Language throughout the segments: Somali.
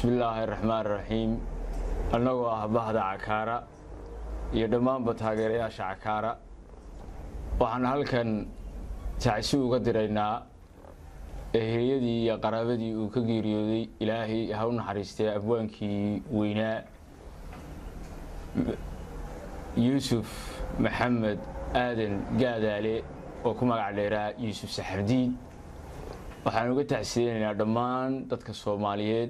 bismillaahi raxmaan raxiim annagoo ah bahda cakaara iyo dhammaanba taageerayaasha cakaara waxaan halkan tacsi uga diraynaa eheliyadii iyo qaraabadii uu ka geeriyooday ilaahay ha u naxariistee abwaankii weynaa yuusuf maxamed aadan gaadaale oo ku magac dheeraa yuusuf saxardiid waxaan uga tacsiyeynaynaa dhammaan dadka soomaaliyeed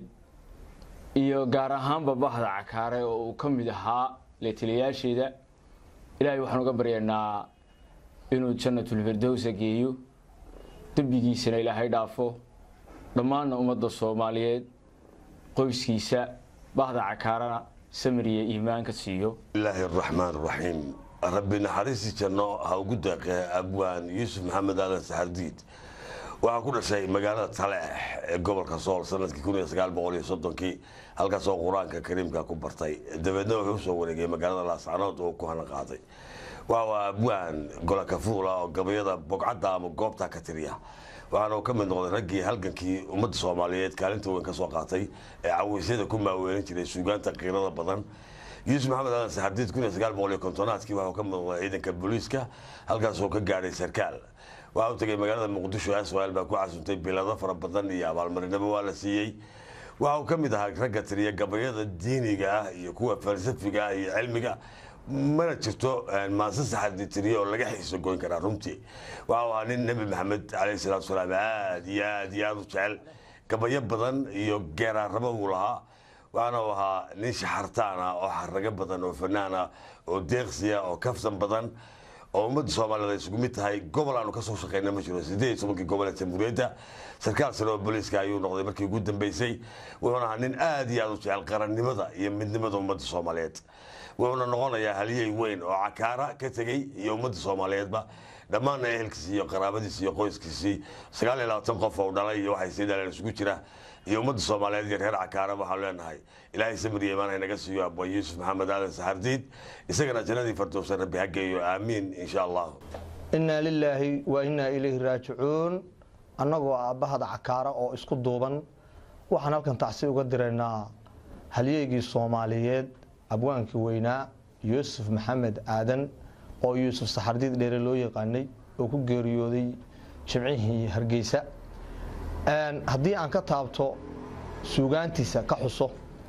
iyo gaar ahaanba bahda cakaare oo uu ka mid ahaa leetaliyaasheeda ilaahay waxaan uga baryaynaa inuu jannatulfirdowsa geeyo dembigiisana ilaahay dhaafo dhammaanna ummadda soomaaliyeed qoyskiisa bahda cakaarana samir iyo iimaan ka siiyo bismillaahi araxmaan araxiim rabbi naxariisi janno ha ugu deeqee abwaan yuusuf maxamed aadan saxardiid waxaa ku dhashay magaalada taleex ee gobolka sool sanadkii kun iyo sagaal boqol iyo soddonkii halkaasoo qur-aanka kariimka ku bartay dabeedna wuxuu usoo wareegay magaalada laascanood oo ku hana qaaday waa abwaan golakafuula oo gabayada bogcadda ama goobta ka tiriya waxaana uu ka mid noqday raggii halgankii ummadda soomaaliyeed kaalinta weyn ka soo qaatay ee caweysyada ku maaweelin jiray suugaanta qiirada badan yuusuf maxamed aadan saxardiid kun iyo sagaal boqol iyo kontonaadkii waxuu ka mid noqday ciidanka booliiska halkaasoo ka gaadhay sarkaal waxa uu tegay magaalada muqdisho aswaal baa ku casuntay bilado fara badan iyo abaalmarinaba waa la siiyey waxa uu ka mid ahaa ragga tiriya gabayada diiniga ah iyo kuwa falsafiga ah iyo cilmiga mana jirto maase saxardi tiriye oo laga xiiso goyn karaa runtii waxa uu ahaa nin nebi maxamed calayhi salaatu wasalaam aad iyo aad iyo aad u jecel gabayo badan iyo geeraaramo uu lahaa waxaana uu ahaa nin shaxartaan ah oo xarago badan oo fanaan ah oo deeqsiya oo kafsan badan oo ummadda soomaaliyed ay isugu mid tahay gobol aanu kasoo shaqeyna ma jiro sideed iyo tobankii gobol ee jamhuuriyadda sarkaal sare oo booliiska ayuu noqday markii ugu dambeysay wuxuuna ahaa nin aad iyo aad u jecel qarannimada iyo midnimada ummadda soomaaliyeed wuxuuna noqonayaa haliyey weyn oo cakaara ka tegey iyo ummadda soomaaliyeedba dhammaanna ehelkiisii iyo qaraabadiisi iyo qoyskiisii sagaal iyo labaatan qof oo dhalay iyo waxay sii dhaleen isugu jira iyo ummadda soomaaliyeed iyo reer cakaara waxaanu leenahay ilaahay samir iyo imaan haynaga siiyo abwaan yuusuf maxamed aadan saxardiid isagana jannadii fardowsan rabbi ha geeyo aamiin insha allah innaa lilaahi wa innaa ilayhi raajicuun annagoo ah bahda cakaara oo isku duuban waxaan halkan tacsi uga diraynaa halyeygii soomaaliyeed abwaankii weynaa yuusuf maxamed aadan oo yuusuf saxardiid dheere loo yaqaanay oo ku geeriyooday jimcihii hargeysa haddii aan ka taabto suugaantiisa ka xuso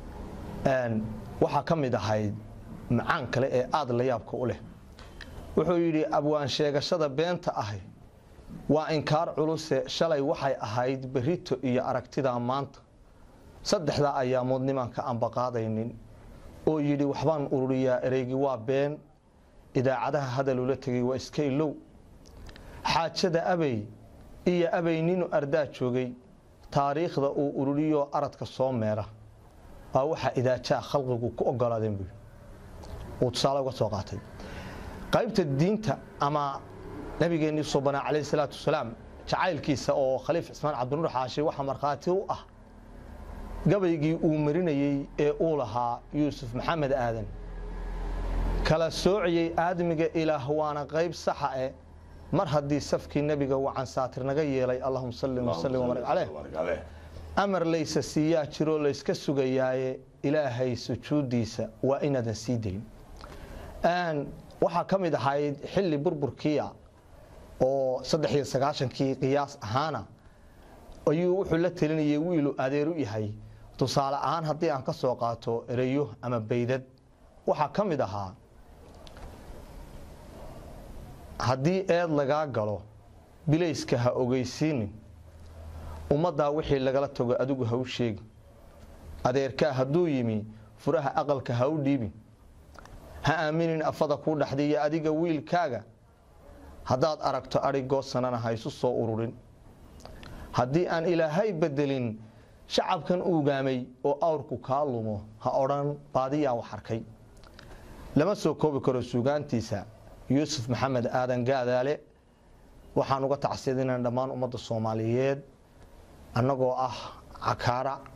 waxaa ka mid ahayd macaan kale ee aada la yaabka u leh wuxuu yidhi abwaan sheegashada beenta ahi waa inkaar culuse shalay waxay ahayd berito iyo aragtidaa maanta saddexdaa ayaamood nimanka aan baqaadaynin oo yidhi waxbaan ururiyaa ereygii waa been idaacadaha hadalula tegay waa iska ilow xaajada abey iyo abey ninu ardaa joogay taariikhda uu ururiyoo aradka soo meera waa waxaa idaajaa khalqigu ku ogolaadeen buui uu tusaale uga soo qaatay qaybta diinta ama nabigeennii subanaa calayhi salaatu wasalaam jacaylkiisa oo khaliif cismaan cabdinuur xaashi waxaa markhaati u ah gabaygii uu marinayey ee uu lahaa yuusuf maxamed aadan kala soociyey aadmiga ilaah waana qayb saxa eh mar haddii safkii nebiga wacan saatir naga yeelay allahuma salli wasallim wabarik caleyh amar laysa siiyaa jiroo layska sugayaaye ilaahay sujuuddiisa waa inaadan sii dayn waxaa ka mid ahayd xilli burburkiia oo saddex iyo sagaashankii qiyaas ahaana ayuu wuxuu la telinayay wiilu adeer u yahay tusaale ahaan haddii aan ka soo qaato ereyo ama baydad waxaa ka mid ahaa haddii eed lagaa galo bilayska ha ogeysiinin ummaddaa wixii lagala tago adigu ha u sheegi adeerkaa hadduu yimi furaha aqalka ha u dhiibin ha aaminin afada kuu dhaxday iyo adiga wiilkaaga haddaad aragto adhigoo sanana ha isu soo ururin haddii aan ilaahay bedelin shacabkan uugaamay oo awrku kaa lumo ha odhan baadiyaa wax arkay lama soo koobi karo suugaantiisa yuusuf maxamed aadan gaadaale waxaan uga tacsiidinaa dhammaan ummadda soomaaliyeed annagoo ah cakaara